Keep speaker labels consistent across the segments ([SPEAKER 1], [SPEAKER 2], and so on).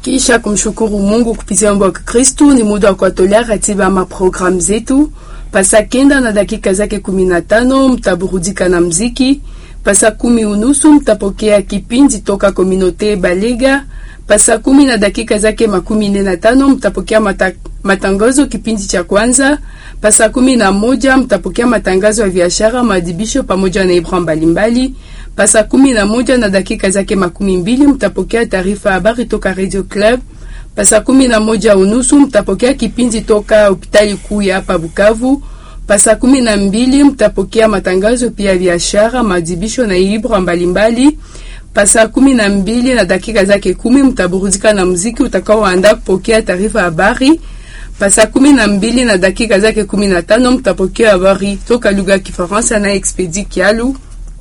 [SPEAKER 1] Kisha kumshukuru Mungu kupitia wimbo wa Kikristu, ni muda wa kuwatolea ratiba ama programu zetu. Pasa kenda na dakika zake kumi na tano mtaburudika na mziki. Pasa kumi unusu mtapokea kipindi toka Kominote Balega. Pasa kumi na dakika zake makumi nne na tano mtapokea mata, matangazo kipindi cha kwanza. Pasa kumi na moja mtapokea matangazo ya biashara, maadibisho pamoja na ibra mbalimbali. Pasa kumi na moja na dakika zake makumi mbili mtapokea taarifa habari toka Radio Club. Pasa kumi na moja unusu mtapokea kipindi toka hospitali kuu ya hapa Bukavu. Pasa kumi na mbili mtapokea matangazo pia ya biashara, maadibisho na ibra mbalimbali. Pasa kumi na mbili na dakika zake kumi mtaburudika na muziki utakaoandaa kupokea taarifa habari. Pasa kumi na mbili na dakika zake kumi na tano mtapokea habari toka lugha ya Kifaransa na Expedi Kialu.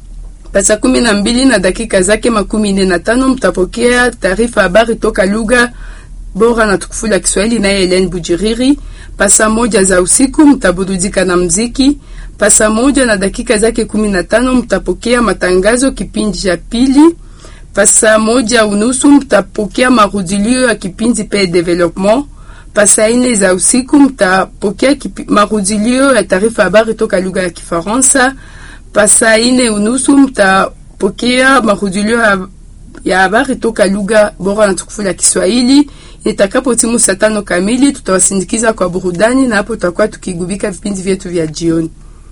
[SPEAKER 1] Pasa kumi na mbili na dakika zake makumi nne na tano mtapokea taarifa habari toka lugha bora na tukufu la Kiswahili naye Helen Bujiriri. Pasa moja za usiku mtaburudika na mziki. Pasa moja na dakika zake kumi na tano mtapokea matangazo kipindi cha pili. Pasa moja unusu mtapokea marudilio ya kipindi pe development. Pasa ine za usiku mtapokea marudilio ya taarifa habari toka lugha ya Kifaransa. Pasa ine unusu mtapokea marudilio ya habari toka lugha bora na tukufu la Kiswahili. Itakapo timu saa tano kamili tutawasindikiza kwa burudani, na hapo tutakuwa tukigubika vipindi vyetu vya jioni.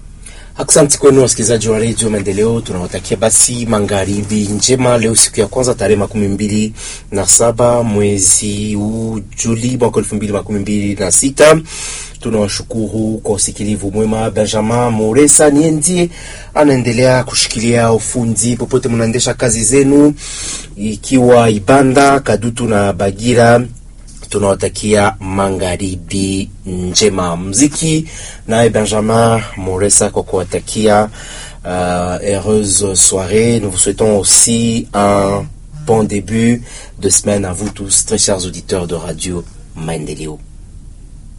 [SPEAKER 2] Asante kwenu wasikilizaji wa redio Maendeleo, tunawatakia basi magharibi njema. Leo siku ya kwanza tarehe makumi mbili na saba mwezi huu Juli mwaka elfu mbili makumi mbili na sita. Tunawashukuru kwa usikilivu mwema. Benjamin Moresa niye ndiye anaendelea kushikilia ufundi popote mnaendesha kazi zenu, ikiwa Ibanda, Kadutu na Bagira tunawatakia magharibi njema. Mziki naye Benjamin Moresa kwa kuwatakia uh, heureuse soirée. Nous vous souhaitons aussi un bon début de semaine à vous tous, très chers auditeurs de Radio Maendeleo.